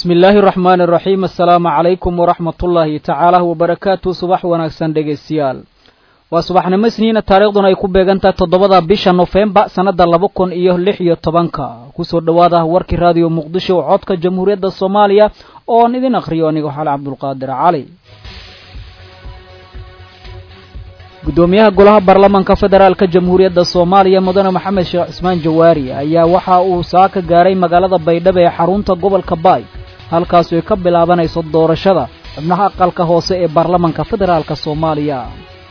bismi illaahi raxmaani raxiim assalaamu calaykum waraxmatullaahi tacaala wabarakaatu subax wanaagsan dhegaystayaal waa subaxnimo isniina taariikhduna ay ku beegantahay toddobada bisha nofembar sannadda laba kun iyo lix iyo tobanka kusoo dhowaada warkii raadiyo muqdisho oo codka jamhuuriyadda soomaaliya oon idin akhriyo aniga xale cabdulqaadir cali guddoomiyaha golaha baarlamaanka federaalka jamhuuriyadda soomaaliya mudane maxamed sheekh cismaan jawaari ayaa waxa uu saaka gaaray magaalada baydhabo ee xarunta gobolka baay halkaasu ay ka bilaabanayso doorashada xubnaha aqalka hoose ee baarlamaanka federaalka soomaaliya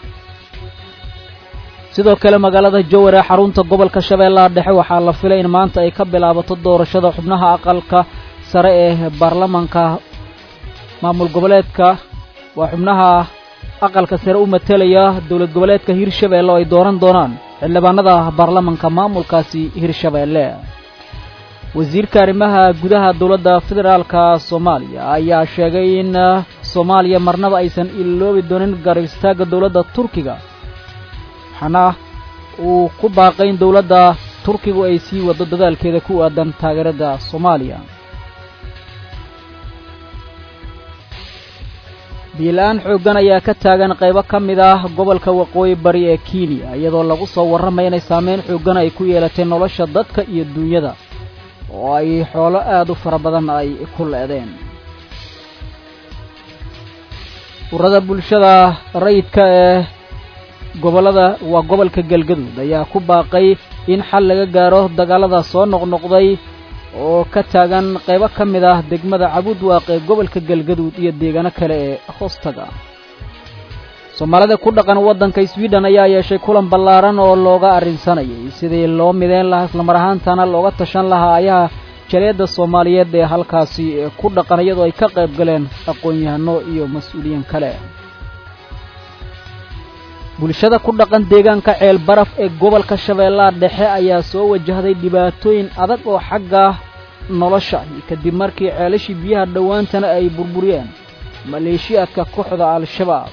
sidoo kale magaalada jowar ee xarunta gobolka shabeellaha dhexe waxaa la filay in maanta ay ka bilaabato doorashada xubnaha aqalka sare ee baarlamaanka maamul goboleedka waa xubnaha aqalka sare u matelaya dowlad goboleedka hirshabeelle oo ay dooran doonaan xildhibaanada baarlamanka maamulkaasi hirshabeelle wasiirka arrimaha gudaha dowladda federaalka soomaaliya ayaa sheegay in soomaaliya marnaba aysan iloobi doonin garab istaagga dowladda turkiga waxaana uu ku baaqay in dowladda turkigu ay sii wado dadaalkeeda ku aadan taageerada soomaaliya biila-aan xooggan ayaa ka taagan qaybo ka mid ah gobolka waqooyi bari ee kenya iyadoo lagu soo warramaya inay saameyn xooggan ay ku yeelatay nolosha dadka iyo duunyada oo ay xoolo aad u fara badan ay ku leedeen urada bulshada rayidka ee gobollada waa gobolka galgaduud ayaa ku baaqay in xal laga gaaro dagaalada soo noqnoqday oo ka taagan qaybo ka mid ah degmada cabudwaaq ee gobolka galgaduud iyo deegaano kale ee hoostaga soomaalida ku dhaqan waddanka sweden ayaa yeeshay kulan ballaaran oo looga arrinsanayay sidii loo mideyn lahaa islamar ahaantana looga tashan lahaa ayaha jaleedda soomaaliyeed ee halkaasi ku dhaqan iyadoo ay ka qayb galeen aqoon-yahano iyo mas-uuliyiin kale bulshada ku dhaqan deegaanka ceel baraf ee gobolka shabeellaha dhexe ayaa soo wajahday dhibaatooyin adag oo xagga nolosha kadib markii ceelashii biyaha dhowaantana ay burburiyeen maleeshiyaadka kooxda al-shabaab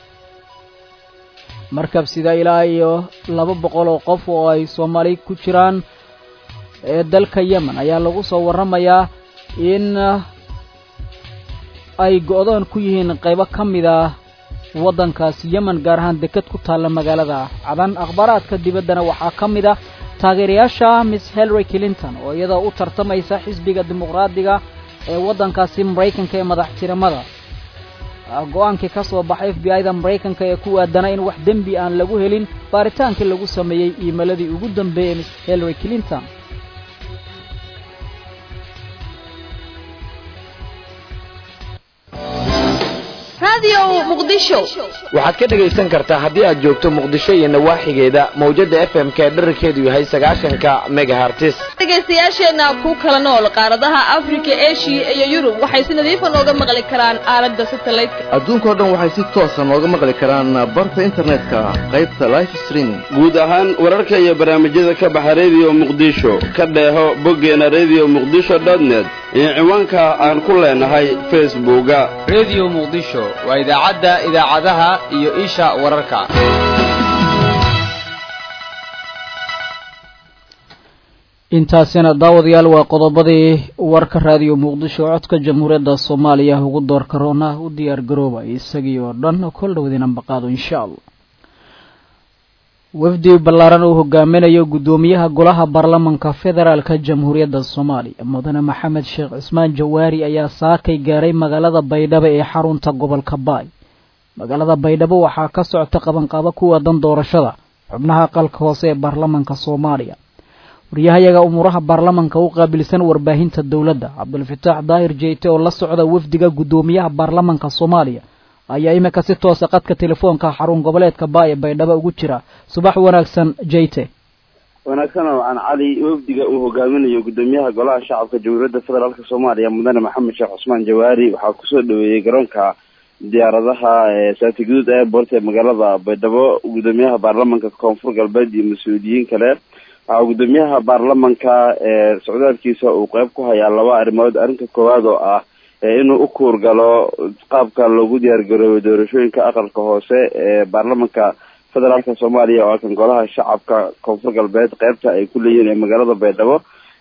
markab sida ilaa iyo laba boqol oo qof oo ay soomaali ku jiraan ee dalka yemen ayaa lagu soo warramayaa in ay go-doon ku yihiin qaybo ka mid ah waddankaasi yemen gaar ahaan deked ku taalla magaalada cadan akhbaaraadka dibaddana waxaa ka mid ah taageerayaasha miss hillary clinton oo iyadoo u tartamaysa xisbiga dimuqraadiga ee waddankaasi maraykanka ee madaxtirimada go-aankii ka soo baxay f b i da maraykanka ee ku aadana in wax dembi aan lagu helin baaritaankii lagu sameeyey iimaladii ugu dambeeyey miss hillary clinton waxaad ka dhegaysan kartaa haddii aad joogto muqdisho iyo nawaaxigeeda mawjadda f m k dherarkeedu yahay sagaashanka megahartis dhegaystayaasheenna ku kala nool qaaradaha afrika eshiya iyo yurub waxay si nadiifa nooga maqli karaan aalada satelliteka adduunkao dhan waxay si toosa nooga maqli karaan barta internetka qaybta life streaming guud ahaan wararka iyo barnaamijyada ka baxa rediyo muqdisho ka dheeho boggeena redio muqdisho dotnet iyo ciwaanka aan ku leenahay facebooka redio muqdisho waa idaacadda idaacadaha iyo isha wararka intaasina daawadayaal waa qodobadii warka raadiyo muqdisho codka jamhuuriyadda soomaaliya ugu doorka roona u diyaar garooba isagii oo dhan kol dhowdiina maqaado insha allah wafdi ballaaran uu hogaaminayo guddoomiyaha golaha baarlamanka federaalka jamhuuriyadda soomaaliya mudane maxamed sheekh cismaan jawaari ayaa saakay gaaray magaalada baydhabo ee xarunta gobolka baay magaalada baydhabo waxaa ka socota qabanqaabo ku waadan doorashada xubnaha aqalka hoose ee baarlamanka soomaaliya waryahayaga umuuraha baarlamanka u qaabilsan warbaahinta dowladda cabdulfataax daahir jeyte oo la socda wafdiga guddoomiyaha baarlamanka soomaaliya ayaa iminka si toosa qadka telefoonka xarun goboleedka baaye baydhabo ugu jira subax wanaagsan jeyte wanaagsan oo aan cali wafdiga uu hogaaminayo guddoomiyaha golaha shacabka jamhuuriyadda federaalka soomaaliya mudane maxamed sheekh cusmaan jawaari waxaa kusoo dhaweeyey garoonka diyaaradaha saati guduud airport ee magaalada baydhabo guddoomiyaha baarlamanka koonfur galbeed iyo mas-uuliyiin kale waxaa guddoomiyaha baarlamanka socdaalkiisa uu qeyb ku hayaa laba arrimood arrinta koowaad oo ah inuu u kuurgalo qaabka loogu diyaargaroobay doorashooyinka aqalka hoose ee baarlamanka federaalka soomaaliya oo kan golaha shacabka koonfur galbeed qeybta ay ku leeyihiin ee magaalada baydhabo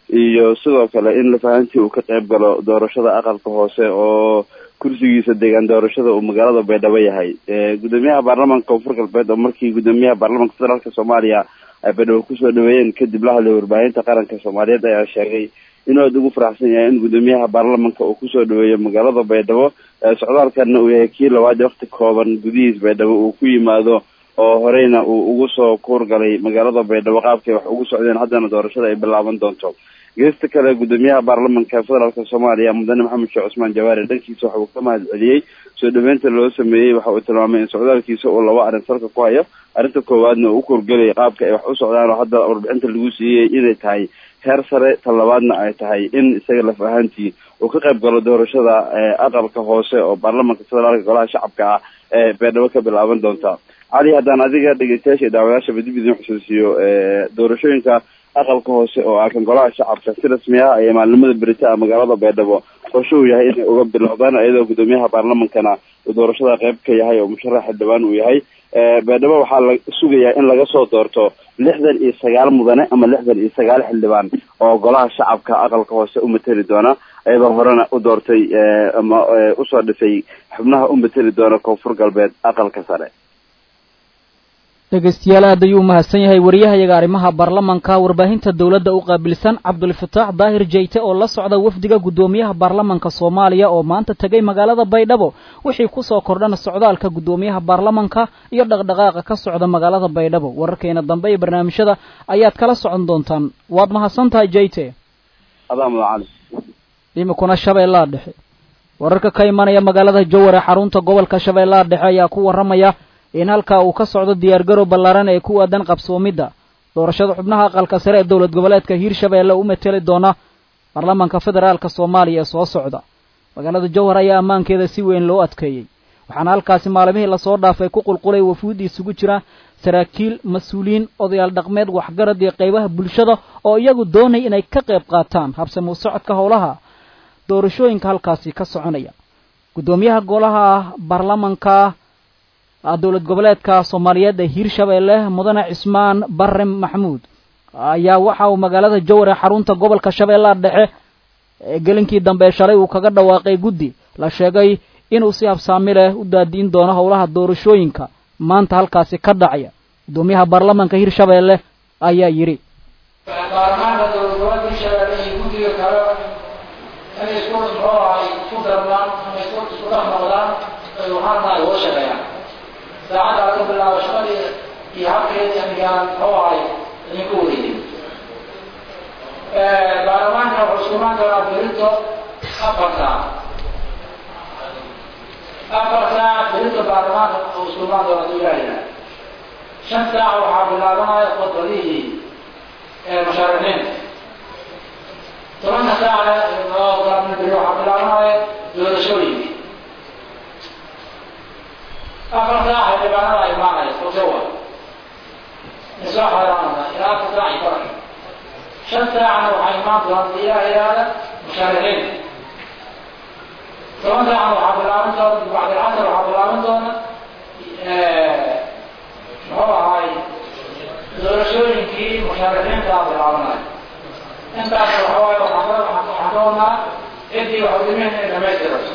iyo sidoo kale in lafahantii uu ka qayb galo doorashada aqalka hoose oo kursigiisa deegaan doorashada uu magaalada baydhabo yahay gudoomiyaha baarlamaanka koonfur galbeed oo markii gudoomiyaha baarlamaanka federaalka soomaaliya ay baydhabo kusoo dhaweeyeen kadib la hadlay warbaahinta qaranka soomaaliyeed ayaa sheegay inuu aada ugu faraxsan yahay in gudoomiyaha baarlamanka uu kusoo dhaweeyo magaalada baydhabo socdaalkana uu yahay kii labaad wakti kooban gudihiis baydhabo uu ku yimaado oo horeyna uu ugu soo kuurgalay magaalada baydhabo qaabkay wax ugu socdeen haddana doorashada ay bilaaban doonto geesta kale gudoomiyaha baarlamanka federaalka soomaaliya mudane maxamed sheekh cusmaan jawaari dhankiisa waxa uu ka mahad celiyey soo dhaweynta loo sameeyey waxa uu tilmaamay in socdaalkiisa uu laba arrin salka ku hayo arrinta koowaadna uu u kuurgelay qaabka ay wax u socdaan oo hadda warbixinta lagu siiyey inay tahay heer sare ta labaadna ay tahay in isaga laf ahaantii uu ka qayb galo doorashada aqalka hoose oo baarlamanka federaalka golaha shacabka ah ee baydhabo ka bilaaban doonta cali haddaan adiga dhegeystayaasha iyo daawayaashaba dib idin xusuusiyo doorashooyinka aqalka hoose oo ah kan golaha shacabka si rasmi ah ee maalnimada berita ah magaalada baydhabo qorsho uu yahay inay uga bilowdaan iyadoo gudoomiyaha baarlamankana uu doorashada qayb ka yahay oo musharax xildhibaan uu yahay baydhabo waxaa la sugayaa in laga soo doorto lixdan iyo sagaal mudane ama lixdan iyo sagaal xildhibaan oo golaha shacabka aqalka hoose u mateli doona iyadoo horena u doortay ama usoo dhisay xubnaha u mateli doona koonfur galbeed aqalka sare dhegeystayaal aad ayuu umahadsan yahay wariyahayaga arrimaha baarlamanka warbaahinta dowladda u qaabilsan cabdulfataax daahir jeyte oo la socda wafdiga guddoomiyaha baarlamanka soomaaliya oo maanta tegay magaalada baydhabo wixii kusoo kordhana socdaalka guddoomiyaha baarlamanka iyo dhaqdhaqaaqa ka socda magaalada baydhabo wararkeena dambe iyo barnaamijyada ayaad kala socon doontaan waad mahadsan tahay jeyte adaa mudan cali imikuna shabeellaha dhexe wararka ka imanaya magaalada jowar ee xarunta gobolka shabeellaha dhexe ayaa ku warramaya in halkaa uu ka socdo diyaargarow ballaaran ee ku aadan qabsoomidda doorashada xubnaha aqalka sare ee dowlad goboleedka hiirshabeelle u mateli doona baarlamanka federaalka soomaaliya ee soo socda magaalada jowhar ayaa ammaankeeda si weyn loo adkeeyey waxaana halkaasi maalmihii lasoo dhaafay ku qulqulay wafuud isugu jira saraakiil mas-uuliyiin odayaal dhaqmeed waxgarad iyo qaybaha bulshada oo iyagu doonay inay ka qayb qaataan habsamuu socodka howlaha doorashooyinka halkaasi ka soconaya guddoomiyaha golaha baarlamanka dowlad goboleedka soomaaliyeed ee hiirshabeelle mudane cismaan bare maxamuud ayaa waxa uu magaalada jowar ee xarunta gobolka shabeellaha dhexe ee gelinkii dambe shalay uu kaga dhawaaqay guddi la sheegay inuu si habsaami leh u daadiin doono howlaha doorashooyinka maanta halkaasi ka dhacaya guddoomiyaha baarlamanka hiirshabeelle ayaa yidhi baarlamaanka dowlad goboleedka hiirshabeelle iyo guddiga kale inay isku muxuu ahay isku darmaan ama isku isku dhex noqdaan ay waxaan tahay uga shaqeeyaan saacadda laga bilaabo shaqadii iyo habkeedii amigaan muxuu ahay idinku wareegay baarlamaanka wuxuu iskumaan doonaa berito afar saac afar saac berito baarlamaanka wuxuu iskumaan doonaa haduu ilaahayna shan saac waxaa bilaabanaya khudbadihii mashaarixiinta tobanka saacna oo galabnibiri waxaa bilaabanaya doorashooyinka afar saac xildhibaanada imaanaya ogawa isoo xeeraanana ilaa afar saac iyo baran shan saacna waxaa imaan doonta ilaah ilaada mushaarixiinta toban saacna waxaa bilaaban doona bacdilcasar waxaa bilaaban doona muxuu ahaay doorashooyinkii mushaarixiintaa bilaabanaya intaas waxa waaye waxaan ka waxaan ka wadnaa ciddii wax udimeen inay dhamaystirayso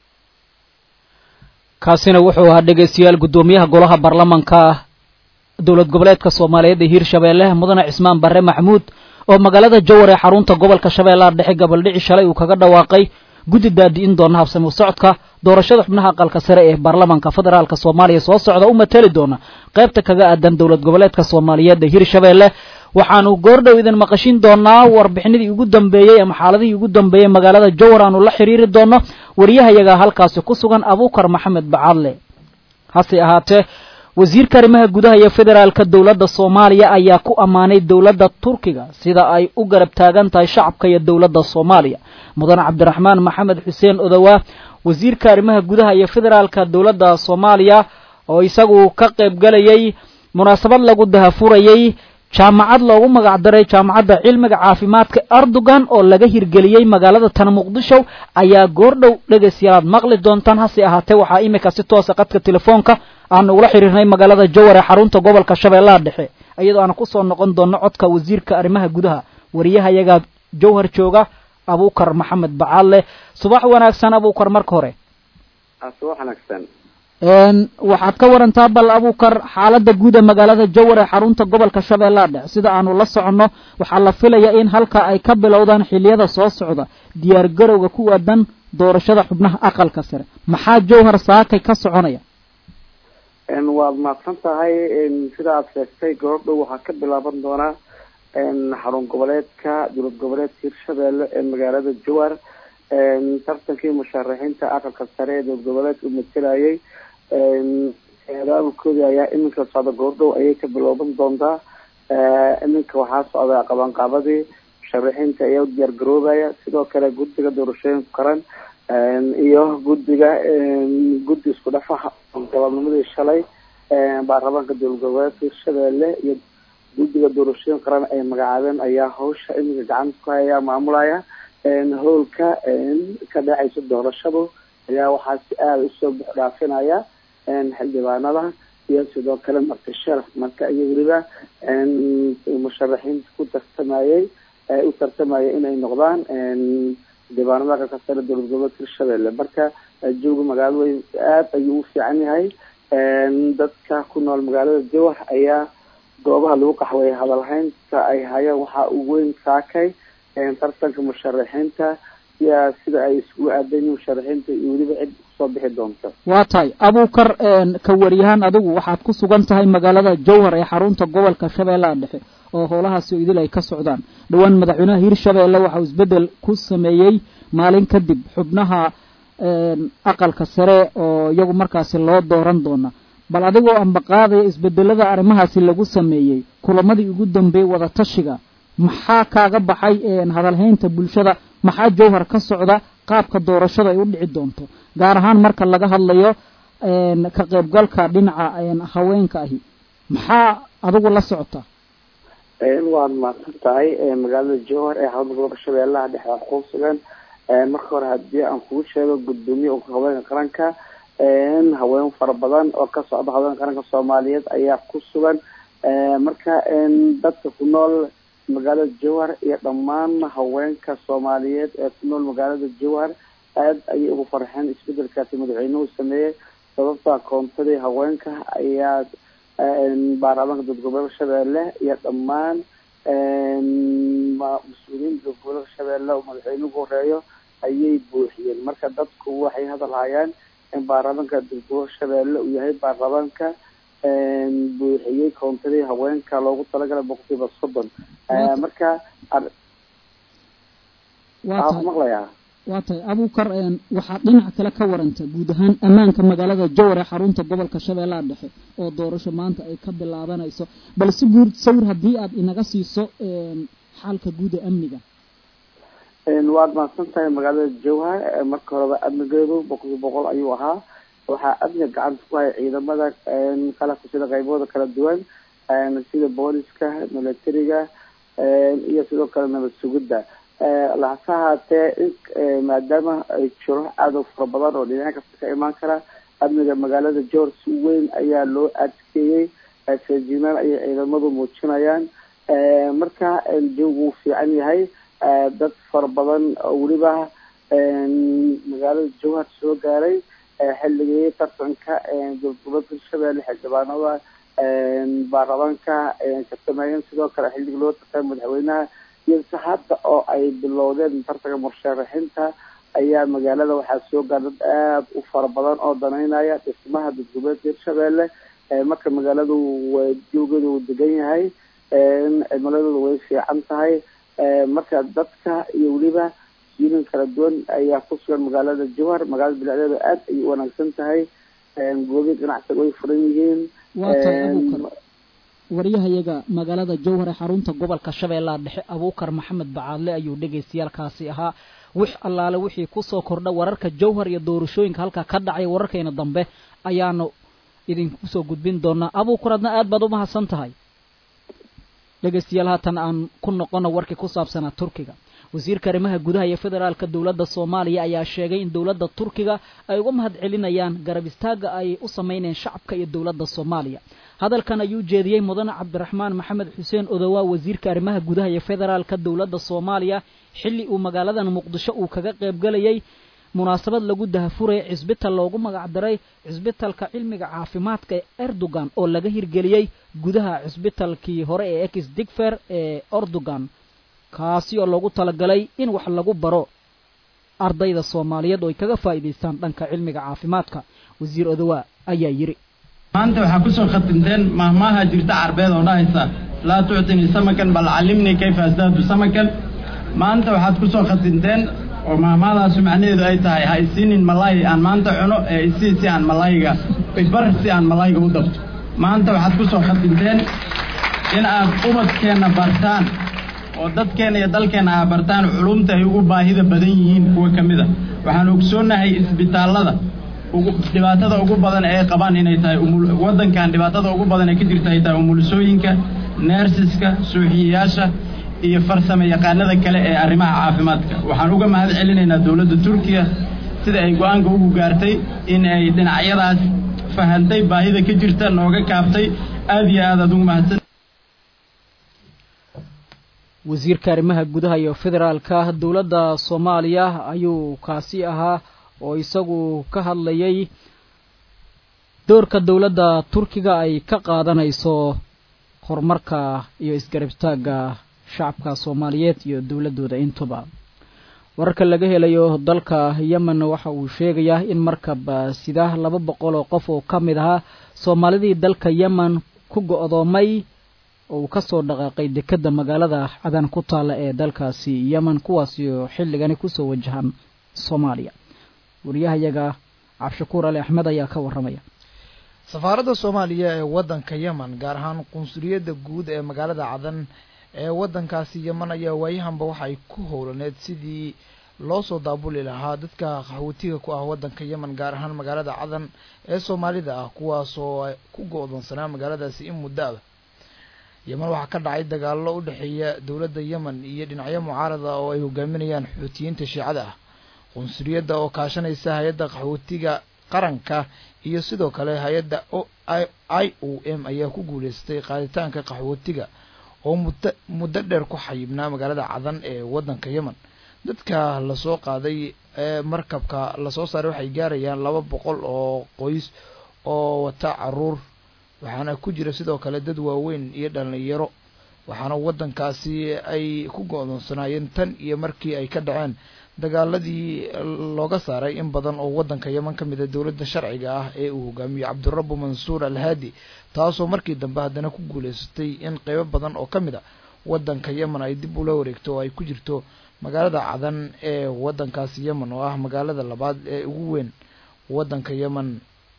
kaasina wuxuu ahaa dhegeystayaal guddoomiyaha golaha baarlamanka dowlad goboleedka soomaaliyeed ee hiirshabeelle mudane cismaan bare maxamuud oo magaalada jowar ee xarunta gobolka shabeellaha dhexe gabaldhici shalay uu kaga dhawaaqay guddi daadi'in doona habsamo socodka doorashada xubnaha aqalka sare ee baarlamanka federaalka soomaaliya soo socda u mateli doona qaybta kaga aadan dowlad goboleedka soomaaliyeed ee hiirshabeelle waxaanu goordhow idin maqashin doonaa warbixinadii ugu dambeeyey ama xaaladihii ugu dambeeyey magaalada jowar aanu la xiriiri doono wariyahayaga halkaasi ku sugan abuukar maxamed bacadle hase ahaatee wasiirka arrimaha gudaha iyo federaalka dowladda soomaaliya ayaa ku ammaanay dowladda turkiga sida ay u garab taagan tahay shacabka iyo dowladda soomaaliya mudane cabdiraxmaan maxamed xuseen odowaa wasiirka arrimaha gudaha iyo federaalka dowladda soomaaliya oo isagu ka qayb galayay munaasabad lagu dahafurayay jaamacad loogu magac daray jaamacadda cilmiga caafimaadka erdogan oo laga hirgeliyey magaalada tan muqdisho ayaa goordhow dhegaystayaalaad maqli doontaan hase ahaatee waxaa imika si toosa qadka telefoonka aanu ula xiriirnay magaalada jowar ee xarunta gobolka shabeellaha dhexe iyadoo aan kusoo noqon doono codka wasiirka arrimaha gudaha wariyahayaga jowhar jooga abuukar maxamed bacaadle subax wanaagsan abuukar marka hore subax wanaagsan waxaad ka warantaa bal abuukar xaaladda guud ee magaalada jowhar ee xarunta gobolka shabeellaha dhexe sida aanu la soconno waxaa la filayaa in halka ay ka bilowdaan xiliyada soo socda diyaar garowga ku aadan doorashada xubnaha aqalka sare maxaa jowhar saakay ka soconaya waad mahadsan tahay sida aad sheegtay gabadhow waxaa ka bilaaban doonaa xarun goboleedka dowlad goboleedka hirshabeelle ee magaalada jowhar tartankii musharaxiinta aqalka sare ee dowlad goboleedka u matelayay abaabulkoodii ayaa iminka socda goordhow ayay ka bilowban doontaa iminka waxaa socda qabanqaabadii musharaxiinta ayaa u diyaar garoobaya sidoo kale guddiga doorashooyinka qaran iyo guddiga guddi isku dhafaha gobobnimadii shalay baarlamaanka dowlad goboleedka hirshabeelle iyo guddiga doorashooyin qaran ay magacaabeen ayaa hawsha iminka gacanta ku haya maamulaya howlka ka dhacaysa doorashadu ayaa waxaa si aada usoo bux dhaafinaya xildhibaanada iyo sidoo kale marti sharaf marka iyo weliba musharaxiinta ku tartamayay u tartamaya inay noqdaan xildhibaanada aqalka sare dowlad goboleedka hirshabeelle marka jooga magaalada way aada ayuu u fiican yahay dadka ku nool magaalada jowar ayaa goobaha lagu qaxweeyay hadalhaynta ay hayaan waxaa ugu weyn saakay tartanka musharaxiinta yaa sida ay isugu aadayiin musharaxiinta iyo weliba cid kusoo bixi doonta waa tahay abuukar ka waryahaan adigu waxaad ku sugan tahay magaalada jowhar ee xarunta gobolka shabeellaha dhexe oo howlahaasi idil ay ka socdaan dhowaan madaxweynaha hirshabeelle waxa uu isbeddel ku sameeyey maalin kadib xubnaha aqalka sare oo iyagu markaasi loo dooran doona bal adigoo ambaqaadaya isbedelada arrimahaasi lagu sameeyey kulamadii ugu dambeeyey wadatashiga maxaa kaaga baxay hadalhaynta bulshada maxaa jowhar ka socda qaabka doorashada ay u dhici doonto gaar ahaan marka laga hadlayo ka qaybgalka dhinaca haweenka ahi maxaa adigu la socota waad mahadsan tahay magaalada jowhar ee xarunta gobolka shabeellaha dhexe waa ku sugan marka hore haddii aan kugu sheego gudoomiye haweenka qaranka haween fara badan oo ka socda haweenka qaranka soomaaliyeed ayaa ku sugan marka dadka ku nool magaalada jowhar iyo dhammaan haweenka soomaaliyeed ee ku nool magaalada jowhar aada ayay ugu farxeen isbedelkaasi madaxweynuhu sameeyey sababta koontadii haweenka ayaa baarlamaanka dowlad goboleedka shabeelle iyo dhammaan mas-uuliyiinta dowlad goboleedka shabeelle oo madaxweynuhu horeeyo ayay buuxiyeen marka dadku waxay hadal hayaan in baarlamaanka dowlad goboleedka shabeelle uu yahay baarlamaanka buuxiyey koontadii haweenka loogu talagalay boqolkiiba soddon marka waxaa ku maqlayaa waa tahay abuukar waxaad dhinac kale ka waranta guud ahaan ammaanka magaalada jowar ee xarunta gobolka shabeellaha dhexe oo doorasho maanta ay ka bilaabanayso bal si guud sawir haddii aad inaga siiso xaalka guud ee amniga waad mahadsan tahay magaalada jowhar marka horeba amnigeedu boqolkiiba boqol ayuu ahaa waxaa amniga gacanta ku haya ciidamada qalabka sida qaybooda kala duwan sida booliska militariga iyo sidoo kale nabad sugidda lahase haatee maadaama ay jiro aada u fara badan oo dhinac kasta ka imaan kara amniga magaalada jowhar si weyn ayaa loo adkeeyey feejignaan ayay ciidamadu muujinayaan marka joogu wuu fiican yahay dad fara badan oo weliba magaalada jowhar soo gaaray xilligii tartanka dowlad goboleedka hirshabeelle xildhibaanada baarlamaanka ka sameeyeen sidoo kale xilligii loo tartamay madaxweynaha iyo se hadda oo ay bilowdeen tartanka musharaxiinta ayaa magaalada waxaa soo gaar dad aada u fara badan oo danaynaya dhismaha dowlad goboleedka hirshabeelle marka magaaladu way joogeedu uu degan yahay cimiladooda way fiican tahay marka dadka iyo weliba siilin kala duwan ayaa ku sugan magaalada jowhar magaalada bilicdeeda aada ayay u wanaagsan tahay goobi ganacsiga way furan yihiin waryahayaga magaalada jowhar ee xarunta gobolka shabeellaha dhexe abuukar maxamed bacaadle ayuu dhegaystayaalkaasi ahaa wix allaale wixii kusoo kordha wararka jowhar iyo doorashooyinka halkaa ka dhacay wararkayna dambe ayaanu idinku soo gudbin doonaa abuukar adna aad baad u mahadsan tahay dhegaystayaal haatan aan ku noqono warkii ku saabsanaa turkiga wasiirka arrimaha gudaha iyo federaalka dowladda soomaaliya ayaa sheegay in dowladda turkiga ay uga mahad celinayaan garab istaagga ay u samaynayeen shacabka iyo dowladda soomaaliya hadalkan ayuu jeediyey mudane cabdiraxmaan maxamed xuseen odowaa wasiirka arrimaha gudaha iyo federaalka dowladda soomaaliya xilli uu magaaladan muqdisho uu kaga qaybgalayay munaasabad lagu dahafuraya cisbital loogu magacdaray cisbitalka cilmiga caafimaadka ee erdogan oo laga hirgeliyey gudaha cisbitalkii hore ee ex digfer ee erdogan kaasi oo loogu talagalay in wax lagu baro ardayda soomaaliyeed oo ay kaga faa'iidaystaan dhanka cilmiga caafimaadka wasiir odowaa ayaa yidhi maanta waxaa kusoo khatimteen mahmaaha jirta carbeed oo dhahaysa laa tuctinii samakan bal callimnii kayfa asdaadu samakan maanta waxaad kusoo khatimteen oo mahmaadaasu macnaheedu ay tahay ha isiinin malaayi aan maanta cuno ee isii si aan malaayiga ibar si aan malaayiga u dabto maanta waxaad kusoo khatimteen in aad ubadkeenna bartaan oo dadkeenna iyo dalkeenna aa bartaan culumta ay ugu baahida badan yihiin kuwa ka mid a waxaan ogsoonnahay isbitaallada ugu dhibaatada ugu badan ee ay qabaan inay tahay umul waddankan dhibaatada ugu badan ee ka jirta ay tahay umulisooyinka neersiska suuxiyayaasha iyo farsame yaqaanada kale ee arrimaha caafimaadka waxaan uga mahad celinaynaa dowladda turkiya sida ay go-aanka ugu gaartay in ay dhinacyadaas fahantay baahida ka jirta nooga kaaftay aada iyo aad aad ugu mahadsan wasiirka arrimaha gudaha iyo federaalka dowladda soomaaliya ayuu kaasi ahaa oo isagu ka hadlayay doorka dowladda turkiga ay ka qaadanayso horumarka iyo isgarabtaagga shacabka soomaaliyeed iyo dowladdooda intuba wararka laga helayo dalka yemen waxa uu sheegayaa in markab sida laba boqol oo qof oo ka mid ahaa soomaalidii dalka yemen ku go-doomay oo uu kasoo dhaqaaqay dekedda magaalada cadan ku taalla ee dalkaasi yemen kuwaasi oo xilligani kusoo wajahan soomaaliya wariyahayaga cabdishakuur ali axmed ayaa ka warramaya safaaradda soomaaliya ee waddanka yemen gaar ahaan qunsuliyadda guud ee magaalada cadan ee waddankaasi yemen ayaa waayahanba waxa ay ku howlaneed sidii loo soo daabuli lahaa dadka qaxootiga ku ah waddanka yemen gaar ahaan magaalada cadan ee soomaalida ah kuwaasoo ku go-doonsanaa magaaladaasi in muddo aba yemen waxaa ka dhacay dagaallo u dhexeeya dowladda yemen iyo dhinacyo mucaarada oo ay hogaaminayaan xuutiyiinta shiicada ah qunsuliyadda oo kaashanaysa hay-adda qaxootiga qaranka iyo sidoo kale hay-adda i o m ayaa ku guuleystay qaaditaanka qaxootiga oo muddo muddo dheer ku xayibnaa magaalada cadan ee waddanka yemen dadka lasoo qaaday ee markabka lasoo saaray waxay gaarayaan laba boqol oo qoys oo wata caruur waxaana ku jira sidoo kale dad waaweyn iyo dhalinyaro waxaana waddankaasi ay ku go-doonsanaayeen tan iyo markii ay ka dhaceen dagaaladii looga saaray in badan oo waddanka yemen ka mid a dowladda sharciga ah ee uu hogaamiyo cabdirabu mansuur alhaadi taasoo markii dambe haddana ku guuleysatay in qeybo badan oo ka mid a waddanka yemen ay dib ula wareegto oo ay ku jirto magaalada cadan ee waddankaasi yemen oo ah magaalada labaad ee ugu weyn waddanka yemen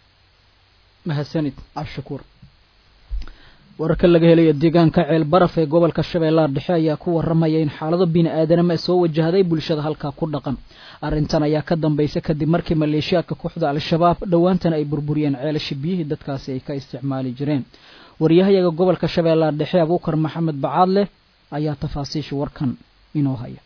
mahadsanid cabdishakuur wararka laga helayo deegaanka ceel baraf ee gobolka shabeellaha dhexe ayaa ku warramaya in xaalado bini aadanimo soo wajahday bulshada halkaa ku dhaqan arrintan ayaa ka dambaysa kadib markii maleeshiyaadka kooxda al-shabaab dhowaantan ay burburiyeen ceelasha biyihii dadkaasi ay ka isticmaali jireen waryahayaga gobolka shabeellaha dhexe abuukar maxamed bacaadleh ayaa tafaasiisha warkan inoo haya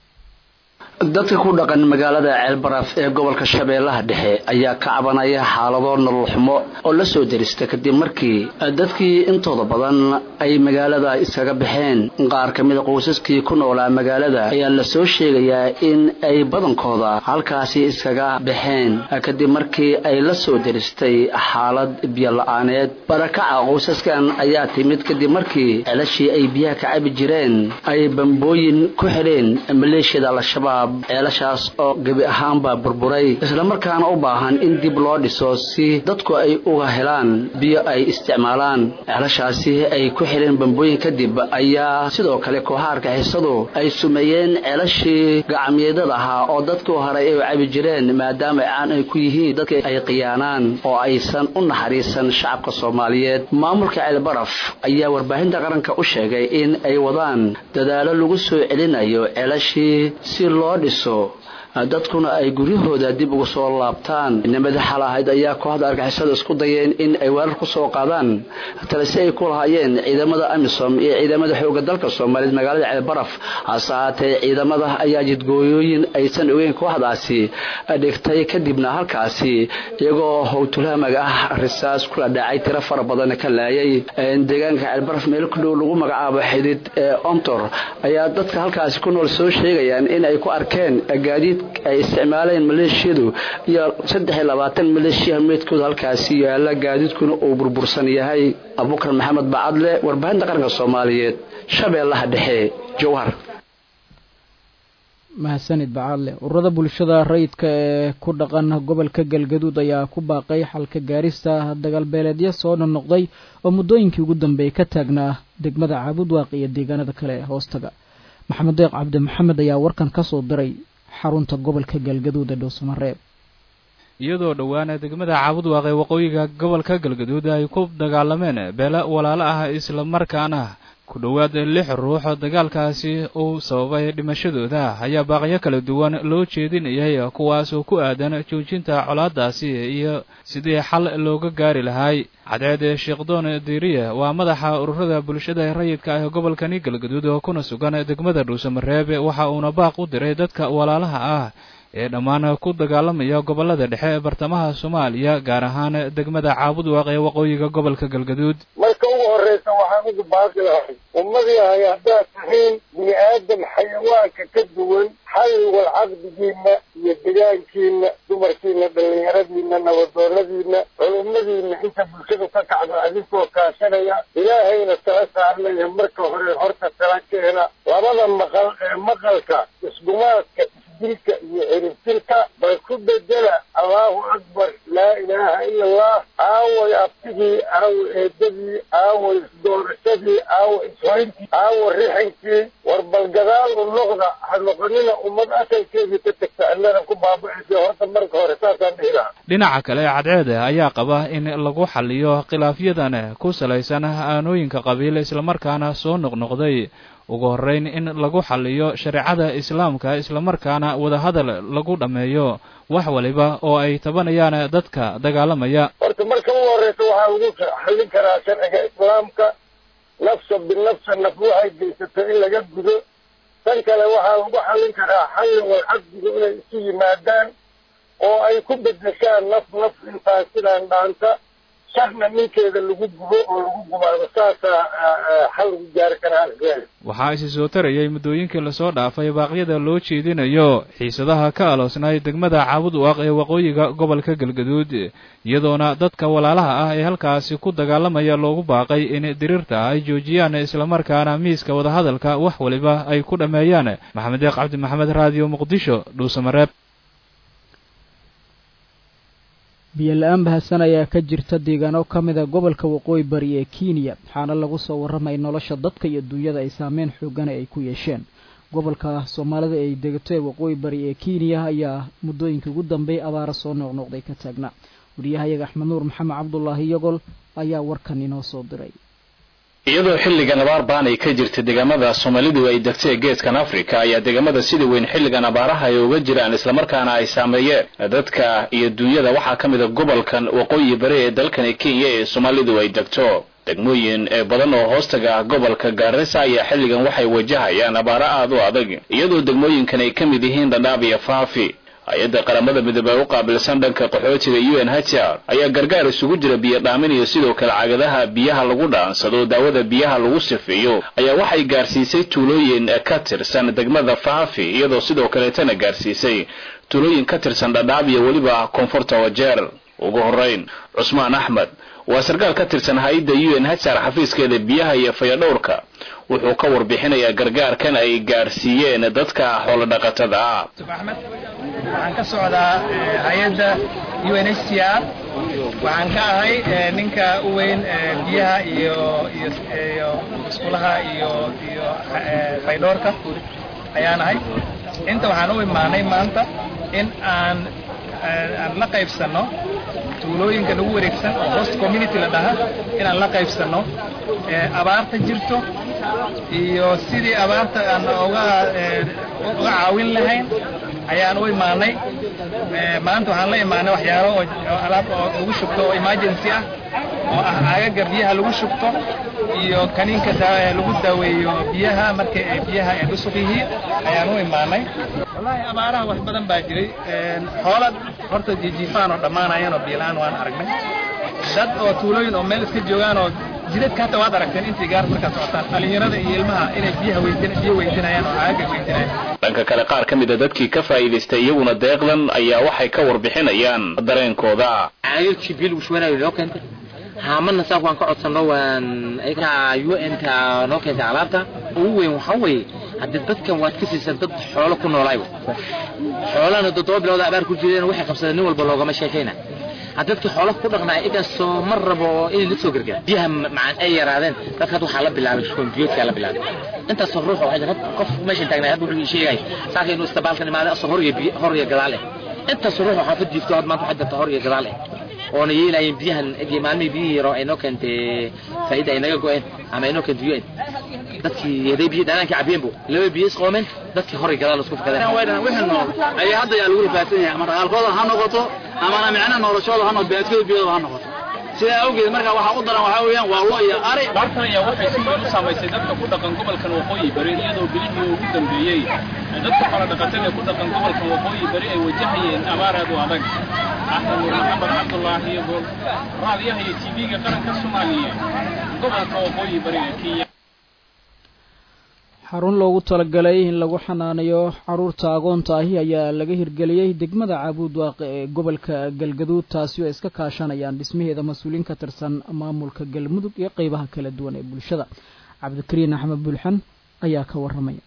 dadka ku dhaqan magaalada ceelbaraf ee gobolka shabeellaha dhexe ayaa ka cabanaya xaalado nolol xumo oo la soo derista kadib markii dadkii intooda badan ay magaalada iskaga baxeen qaar ka mida qoysaskii ku noolaa magaalada ayaa la soo sheegayaa in ay badankooda halkaasi iskaga baxeen kadib markii ay la soo deristay xaalad biyola-aaneed barakaca qoysaskan ayaa timid kadib markii ceelashii ay biyaha ka cabi jireen ay bambooyin ku xidheen maleeshiyada al-shabaab ceelashaas oo gebi ahaanba burburay islamarkaana u baahan in dib loo dhiso si dadku ay uga helaan biyo ay isticmaalaan ceelashaasi ay ku xidheen bambooyin kadib ayaa sidoo kale kooxaarka xisadu ay sumeeyeen ceelashii gacamyeedada ahaa oo dadku horay ay cabi jireen maadaama caan ay ku yihiin dadka ay khiyaanaan oo aysan u naxariisan shacabka soomaaliyeed maamulka ceelbaraf ayaa warbaahinta qaranka u sheegay in ay wadaan dadaalo lagu soo celinayo ceelashii si loo dhiso dadkuna ay guryahooda dib uga soo laabtaan nimada xal ahayd ayaa kooxda argixisada isku dayeen in ay weerar ku soo qaadaan talise ay ku lahaayeen ciidamada amisom iyo ciidamada xooga dalka soomaaliyeed magaalada ceelbaraf hase ahaatee ciidamada ayaa jidgooyooyin aysan ogeyn kooxdaasi dhigtay kadibna halkaasi iyagoo howtulhamaga ah risaas kula dhacay tiro fara badan ka laayay deegaanka ceelbaraf meel ku dhow lagu magacaabo xidid ee ontor ayaa dadka halkaasi ku nool soo sheegayaan in ay ku arkeen gaadiid ay isticmaaleen maleeshiyadu iyo saddex iyo labaatan maleeshiya meydkooda halkaasi yaala gaadiidkuna uu burbursan yahay abubakar maxamed bacadle warbaahinta qaranka soomaaliyeed shabeellaha dhexe jowhar mahadsanid bacadle ururada bulshada rayidka ee ku dhaqan gobolka galgaduud ayaa ku baaqay xalka gaarista dagaalbeeleedyo soo noqnoqday oo muddooyinkii ugu dambeeyay ka taagnaa degmada caabudwaaq iyo deegaanada kale ee hoostaga maxamed deeq cabdi maxamed ayaa warkan ka soo diray xarunta gobolka galgaduud ee dhowsamareeb iyadoo dhowaana degmada caabudwaaq ee waqooyiga gobolka galgaduud ay ku dagaalameen beele walaalo ah isla markaana ku dhowaad lix ruux dagaalkaasi uu sababay dhimashadooda ayaa baaqyo kala duwan loo jeedinayay kuwaas oo ku aadan joojinta colaadaasi iyo sidii xal looga gaari lahay cadceed sheekdoon diiriye waa madaxa ururada bulshada rayidka ah gobolkani galgaduud oo kuna sugan degmada dhuusamareeb waxa uuna baaq u diray dadka walaalaha ah ee dhammaan ku dagaalamaya gobolada dhexe ee bartamaha soomaaliya gaar ahaan degmada caabudwaaq ee waqooyiga gobolka galgaduud marka ugu horreysa waxaan ugu baaqi lahay ummadii hay haddaad tihiin bini aadam xayawaanka ka duwan xalli wal caqdigiinna iyo degaankiinna dumarkiinna dhallinyaradiinna nabadoonadiinna culummadiinna inta bulshadu ka kacdo adinkoo kaashanaya ilaahayna tala saarnaya marka hore horta tala keena labada maqal ee maqalka isgumaadka dilka iyo ciribtirka bal ku bedela allahu akbar laa ilaaha ila allah aaway abtigii aawa eedadii aawa isdoorashadii aawa ishoyntii aawa rixankii war bal gadaal u noqda ha noqonina ummad asalkeedii ka tagta allana ku baaba'aysa horta marka hore saasaan dhihi lahaa dhinaca kale cadceede ayaa qaba in lagu xaliyo khilaafyadan ku salaysan aanooyinka qabiil islamarkaana soo noqnoqday ugu horrayn in lagu xaliyo shareecada islaamka islamarkaana wadahadal lagu dhammeeyo wax waliba oo ay tabanayaan dadka dagaalamaya horta marka ugu horreysa waxaa lagu xallin karaa sharciga islaamka nafsa binafsa naf waxay geysato in laga gudo tan kale waxaa lagu xallin karaa xalli wal caqdiga inay isu yimaadaan oo ay ku bedeshaan naf naf intaan sidaan dhaanta sharna ninkeeda lagu gubo oo lagu gubaado saasaa xal lagu gaari karaa asgeeda waxaa isi soo tarayay muddooyinkii lasoo dhaafay baaqyada loo jeedinayo xiisadaha ka aloosnay degmada caabudwaaq ee waqooyiga gobolka galgaduud iyadoona dadka walaalaha ah ee halkaasi ku dagaalamaya loogu baaqay in diriirta ay joojiyaan islamarkaana miiska wadahadalka wax waliba ay ku dhammeeyaan maxamed deeq cabdi maxamed raadiyo muqdisho dhuusamareeb biyo la-aan bahasan ayaa ka jirta deegaano ka mida gobolka waqooyi bari ee kenya waxaana lagu soo warramay nolosha dadka iyo duunyada ay saameyn xoogana ay ku yeesheen gobolka soomaalida ay degato ee waqooyi bari ee kenya ayaa muddooyinkii ugu dambeeyay abaara soo noqnoqday ka taagnaa wariyahayaga axmed nuur maxamed cabdulaahi yagol ayaa warkan inoo soo diray iyadoo xilligan abaar baan ay ka jirta deegaamada soomaalidu ay degtay geeskan afrika ayaa deegaamada sida weyn xilligan abaaraha ay uga jiraan islamarkaana ay saameeyeen dadka iyo duunyada waxaa ka mid a gobolkan waqooyi bari ee dalkani kenya ee soomaalidu ay degto degmooyin ee badan oo hoostaga ah gobolka gaarisa ayaa xilligan waxay wajahayaan abaaro aad u adag iyadoo degmooyinkan ay ka mid yihiin dhadhaab iyo faafi hay-adda qaramada midoobey u qaabilsan dhanka qaxootiga u n h r ayaa gargaar isugu jira biyo dhaamin iyo sidoo kale cagadaha biyaha lagu dhaansado daawada biyaha lagu sifeeyo ayaa waxay gaarsiisay tuulooyin ka tirsan degmada faafi iyadoo sidoo kaleetana gaarsiisay tuulooyin ka tirsan dhadhaab iyo weliba koonfurta wajeer ugu horeyn cusmaan axmed waa sarkaal ka tirsan hay-adda u n h r xafiiskeeda biyaha iyo fayadhowrka wuxuu ka warbixinayaa gargaarkan ay gaarsiiyeen dadka xoolodhaqatada ah waxaan ka socdaa hay-adda u n h c r waxaan ka ahay ninka u weyn biyaha iyo iyo iskuulaha iyo iyo faydhoorka ayaan ahay inta waxaan u imaanay maanta in aan aan la qaybsanno tuulooyinka nagu wareegsan oo host community la dhaha inaan la qaybsanno abaarta jirto iyo sidii abaarta aan oga oga caawin lahayn ayaan u imaanay maanta waxaan la imaanay waxyaalo oo alaab oo lagu shubto oo emergency ah oo ah aagaga biyaha lagu shubto iyo kaniinka lagu daaweeyo biyaha marka ay biyaha ay dhusuq yihiin ayaan u imaanay wallaahi abaaraha wax badan baa jiray xoola horta jijiifaan oo dhammaanayaan oo biilaan waan aragnay dad oo tuulooyin oo meel iska joogaan oo jidadka hata waad aragteen intii gaar markaad socotaan dhalinyarada iyo ilmaha inay biyaha weydin biyo weydinayaan oo aagaga weydinayaan dhanka kale qaar ka mida dadkii ka faa'iidaystay iyaguna deeqdan ayaa waxay ka warbixinayaan dareenkooda caagagkii biil ushwanayo noo keentay haamana saak waan ka codsanno waan ayaga u n ka noo keentay alaabta ugu weyn waxaa weeye haddii dadkan waad ka siisan dad xoolo ku noolaayba xoolana toddoba bilooda abaar ku jireen waxay qabsadeen nin walba loogama sheekayna dadkii xoolaha ku dhaqnaa igasoo mar rabo inay la soo gargaar biyaha macaan ay yaraadeen dadka hadda waxaa la bilaabay shkoonbiyoodkaa la bilaabay intaasoo ruux waxay jiraan qof meeshan taagnay hadda wuxuu sheegay saaka inuu istabaalkan imaaday asoo hor iyo hor iyo gadaal eh intaasoo ruux waxaa ka jiifto had maanta waxaa jirta hor iyo gadaal eh oona yeelaayeen biyahan egi maalmihii biyihii yaro ay noo keentay faa'iida ay naga go'een ama ay noo keentay un dadkii haday biyo dhanaankii cabiyeenbu laba biyo isqoomeen dadkii hor iyo gadaal isku fakadeen wixii nool ayaa hadda yaa lagu rafaadsan yahay ama dhaqaalkooda ha noqoto amana micnaha noloshooda ha noqoto beedkooda biyooda ha noqoto sidaa awgeed marka waxaa u daran waxaa weeyaan waa lo iyo ari bartan ayaa waxay si weyn u saamaysay dadka ku dhaqan gobolkan waqooyi bari iyadoo bilihii ugu dambeeyey dadka xoolo dhaqatada ee ku dhaqan gobolkan waqooyi bari ay wajahayeen abaar aad u adag axmed nuur maxamed cabdulaahi iyo raadiyaha iyo tv-ga qaranka soomaaliya gobolka waqooyi bari ee kenya xarun loogu talagalay in lagu xanaanayo caruurta agoonta ahi ayaa laga hirgeliyey degmada caabuud waaqe ee gobolka galgaduud taasi oo iska kaashanayaan dhismaheeda mas-uuliin ka tirsan maamulka galmudug iyo qeybaha kala duwan ee bulshada cabdikariin axmed bulxan ayaa ka waramaya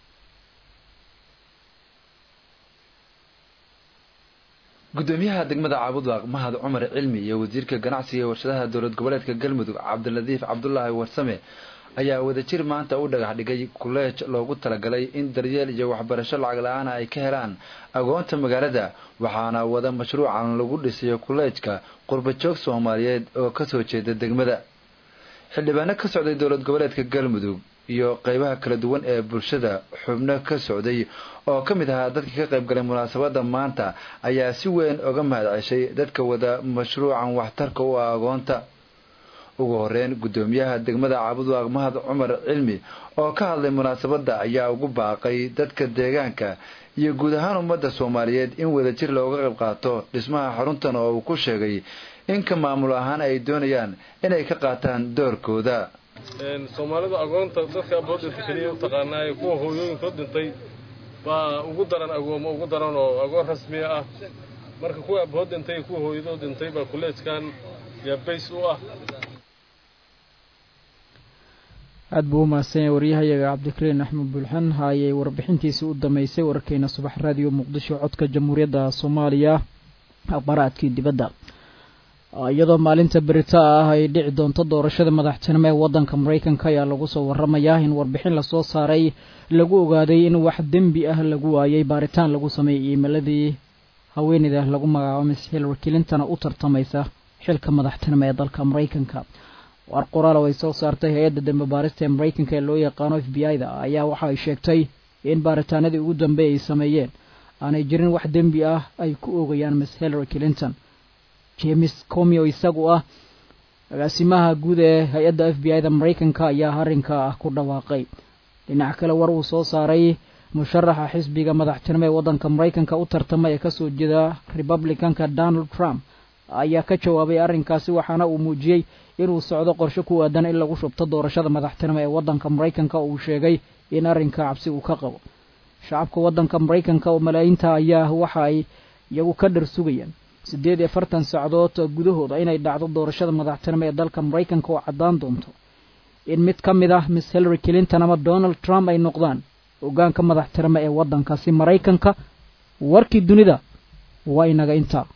gudoomiyaha degmada caabudwaaq mahad cumar cilmi iyo wasiirka ganacsiga ee warshadaha dowlad goboleedka galmudug cabdiladiif cabdulaahi warsame ayaa wadajir maanta u dhagax dhigay kuleej loogu talagalay in daryeel iyo waxbarasho lacag la-aana ay ka helaan agoonta magaalada waxaana wada mashruucan lagu dhisayo kuleejka qurbajoog soomaaliyeed oo kasoo jeeda degmada xildhibaano ka socday dowlad goboleedka galmudug iyo qeybaha kala duwan ee bulshada xubno ka socday oo ka mid ahaa dadkii ka qayb galay munaasabada maanta ayaa si weyn oga mahad ceshay dadka wada mashruucan waxtarka u ah agoonta ugu horeyn gudoomiyaha degmada caabudwaaq mahad cumar cilmi oo ka hadlay munaasabada ayaa ugu baaqay dadka deegaanka iyo guud ahaan ummadda soomaaliyeed in wadajir looga qayb qaato dhismaha xaruntan oo uu ku sheegay in ka maamul ahaan ay doonayaan inay ka qaataan doorkooda soomaalida agoonta dadka aboodinta keliya u taqaanaaye kuwa hooyooyinkood dhintay baa ugu daran agoomo ugu daran oo agoon rasmiya ah marka kuwa abood dhintay kuwa hooyadood dhintay baa kuleejkan yaa bays u ah aada buu u mahadsanyahay waryahayaga cabdikariin axmed bulxan haayay warbixintiisii u dambeysay wararkeena subax raadiyo muqdisho codka jamhuuriyadda soomaaliya aqbaraadkii dibadda iyadoo maalinta berita ah ay dhici doonto doorashada madaxtinimo ee waddanka maraykanka ayaa lagu soo waramayaa in warbixin lasoo saaray lagu ogaaday in wax dembi ah lagu waayay baaritaan lagu sameeyey iimaladii haweeneyda lagu magacaabo miss hillary clinton u tartamaysa xilka madaxtinimo ee dalka maraykanka war qoraal oo ay soo saartay hay-adda dambe baarista ee maraykanka ee loo yaqaano f b i da ayaa waxa ay sheegtay in baaritaanadii ugu dambeey ay sameeyeen aanay jirin wax dembi ah ay ku oogayaan miss hillary clinton james comio isagu ah agaasimaha guud ee hay-adda f b i da maraykanka ayaa arrinka ah ku dhawaaqay dhinac kale war uu soo saaray musharaxa xisbiga madaxtinimo ee waddanka maraykanka u tartama ee kasoo jeeda republicanka donald trump ayaa ka jawaabay arrinkaasi waxaana uu muujiyey inuu socdo qorshe ku aadan in lagu shubto doorashada madaxtinimo ee waddanka maraykanka uu sheegay in arrinka cabsi uu ka qabo shacabka waddanka maraykanka oo malaayiinta ayaa waxa ay iyagu ka dhar sugayaan siddeed iyo afartan sacdood gudahooda inay dhacdo doorashada madaxtinimo ee dalka maraykanka oo caddaan doonto in mid ka mid ah miss hillary clinton ama donald trump ay noqdaan hoggaanka madaxtinimo ee waddankaasi maraykanka warkii dunida waa inaga intaa